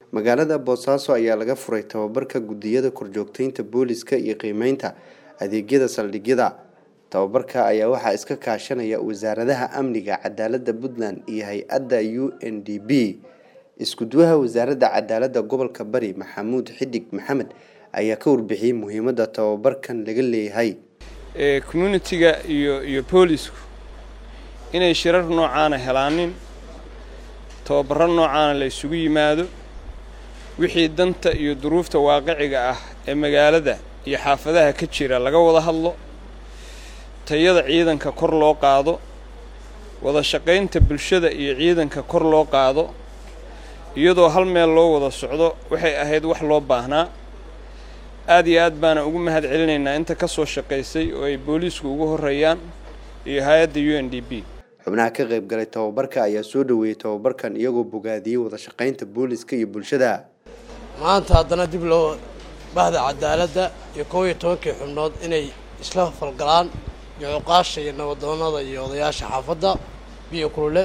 magaalada boosaaso ayaa laga furay tababarka guddiyada korjoogteynta booliska iyo qiimeynta adeegyada saldhigyada tababarka ayaa waxaa iska kaashanaya wasaaradaha amniga cadaalada puntland iyo hay-adda u n d b iskuduwaha wasaaradda cadaalada gobolka bari maxamuud xidig maxamed ayaa ka warbixiyey muhiimada tababarkan laga leeyahay communitiga iyo iyo boolisku inay shirar noocaana helaanin tababaro noocaana la isugu yimaado wixii danta iyo duruufta waaqiciga ah ee magaalada iyo xaafadaha ka jira laga wada hadlo tayada ciidanka kor loo qaado wada shaqaynta bulshada iyo ciidanka kor loo qaado iyadoo hal meel loo wada socdo waxay ahayd wax loo baahnaa aad iyo aad baana ugu mahad celinaynaa inta ka soo shaqaysay oo ay booliisku ugu horreeyaan iyo hay-adda u n d b xubnaha ka qayb galay tababarka ayaa soo dhoweeyey tababarkan iyagoo bogaadiyey wada shaqaynta booliska iyo bulshada maanta haddana dib loo bahda cadaaladda iyo koob iyo tobankii xubnood inay isla falgalaan iyo cuqaasha iyo nabadoonada iyo odayaasha xaafadda biyo kulule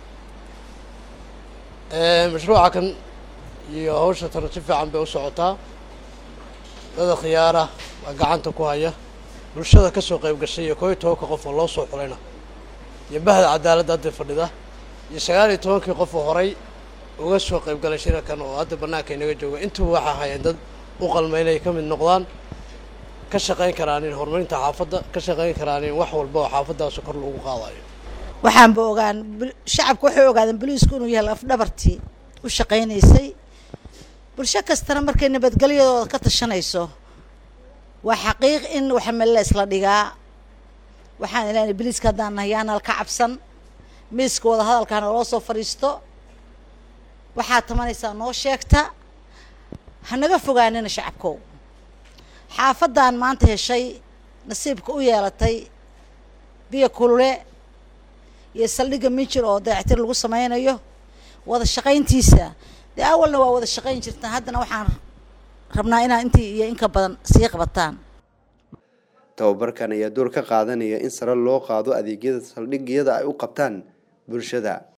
mashruuca kan iyo hawsha tana si fiican bay u socotaa dada khiyaara waa gacanta ku haya bulshada ka soo qayb gashay iyo koob iyo tobanka qof oo loo soo xulayna iyo bahda cadaaladda hadda fadhida iyo sagaal iyo tobankii qof oo horay uga soo qayb galay shirarkan oo hadda bannaanka inaga jooga intuba waxaa hayeen dad u qalma inay ka mid noqdaan ka shaqayn karaanin horumarinta xaafadda ka shaqayn karaanin wax walba oo xaafaddaas kor loogu qaadayo waxaanba ogaan shacabka waxay ogaadeen boliisku inuu yahay afdhabartii u shaqaynaysay bulsho kastana markay nabadgelyadooda ka tashanayso waa xaqiiq in waxmelle isla dhigaa waxaan ilaahay boliiska haddaan nahay yaanal ka cabsan miiska wada hadalkaana loo soo fadhiisto waxaad tamanaysaa noo sheegta hanaga fogaanina shacabkow xaafaddan maanta heshay nasiibka u yeelatay biyo kulule iyo saldhigga mijir oo dayactir lagu sameynayo wada shaqayntiisa dee awalna waa wada shaqayn jirtaan haddana waxaan rabnaa inaa intii iyo inka badan sii qabataan tababarkan ayaa door ka qaadanaya in sare loo qaado adeegyada saldhigyada ay u qabtaan bulshada